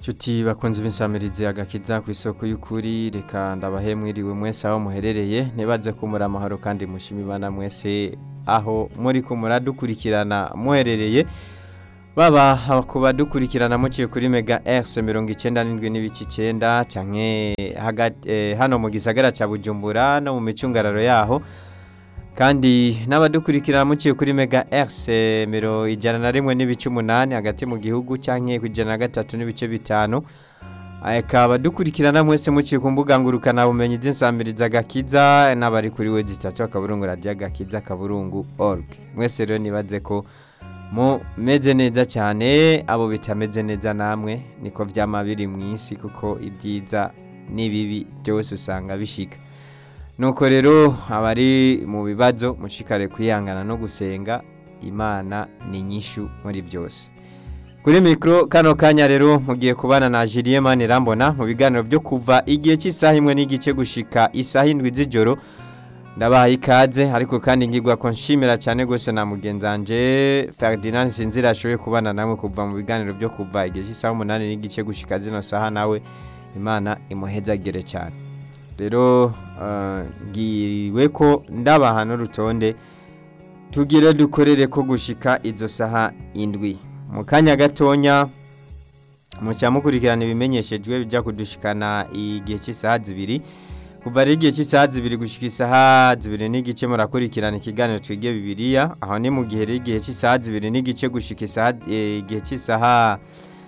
Nshuti bakunze b'insamirizi agakiza ku isoko y'ukuri reka ndabahe mwiriwe mwese aho muherereye ntibaze kumura amahoro kandi mushima imana mwese aho muri ko muradukurikirana muherereye baba ku badukurikirana muciye kuri mega rs mirongo icyenda n'indwi n'ibice icyenda canke hagati eh, hano mu gisagara cya bujumbura no mu micungararo yaho kandi n'abadukurikirana muciye kuri mega rs miro ijana na rimwe n'ibice umunani hagati mu gihugu canke ku ijana na gatatu n'ibice bitanu akaba dukurikirana mwese muciye ku mbuga ngurukana bumenyi z'insamiriza agakiza n'abari kuri we zitatu akaburungu radiyo agakiza akaburungu org mwese rero nibaze ko mumeze neza cyane abo bitameze neza namwe niko byama biri mu isi kuko ibyiza n'ibibi byose usanga bishika nuko rero abari mu bibazo mushikare kwihangana no gusenga imana ni nyishu muri byose kuri mikoro kano kanya rero mugiye kubana na Julien Manirambona mu biganiro byo kuva igihe cy'isaha imwe n'igice gushika isaha indwi z'ijoro ndabaha ikaze ariko kandi ngirwa ko nshimira cyane rwose na mugenzanje Ferdinand Sinzira ashoboye kubana namwe kuva mu biganiro byo kuva igihe cy'isaha umunani n'igice gushika zino saha nawe imana imuhezagire cyane rero ngiriwe ko ndabaha n'urutonde tugire dukorere ko gushika izo saha indwi mu kanya gatonya mucya mukurikirana ibimenyeshejwe bijya kudushikana igihe cy'isaha zibiri kuva ari igihe cy'isaha zibiri gushyika isaha zibiri n'igice murakurikirana ikiganiro twige bibiriya aho ni mu gihe rero igihe cy'isaha zibiri n'igice gushyika isaha igihe cy'isaha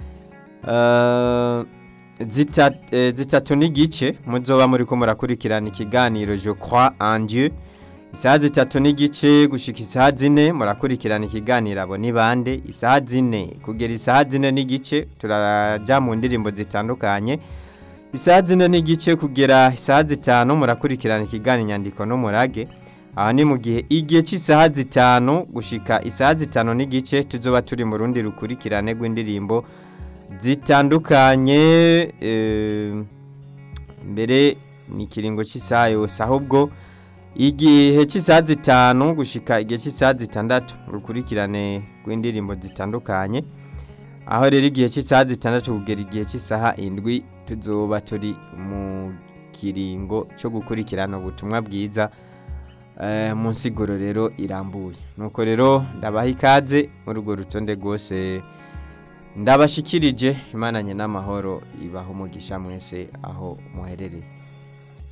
zitatu n'igice muzoba muri ko murakurikirana ikiganiro je croix en Dieu isaha zitatu n'igice gushyika isaha zine murakurikirana ikiganiro abo ni bande isaha zine kugera isaha zine n'igice turajya mu ndirimbo zitandukanye isaha zine n'igice kugera isaha zitanu murakurikirana ikiganiro inyandiko n'umurage aha ni mu gihe igihe cy'isaha zitanu gushyika isaha zitanu n'igice tuzoba turi mu rundi rukurikirane rw'indirimbo zitandukanye mbere ni ikiringo cy'isaha yose ahubwo igihe cy'isaha zitanu gushyika igihe cy'isaha zitandatu urukurikirane rw'indirimbo zitandukanye aho rero igihe cy'isaha zitandatu kugera igihe cy'isaha indwi tuzoba turi mu kiringo cyo gukurikirana ubutumwa bwiza mu nsiguro rero irambuye nuko rero ndabaha ikaze muri urwo rutonde rwose ndabashikirije imananye n'amahoro ibaho umugisha mwese aho muherereye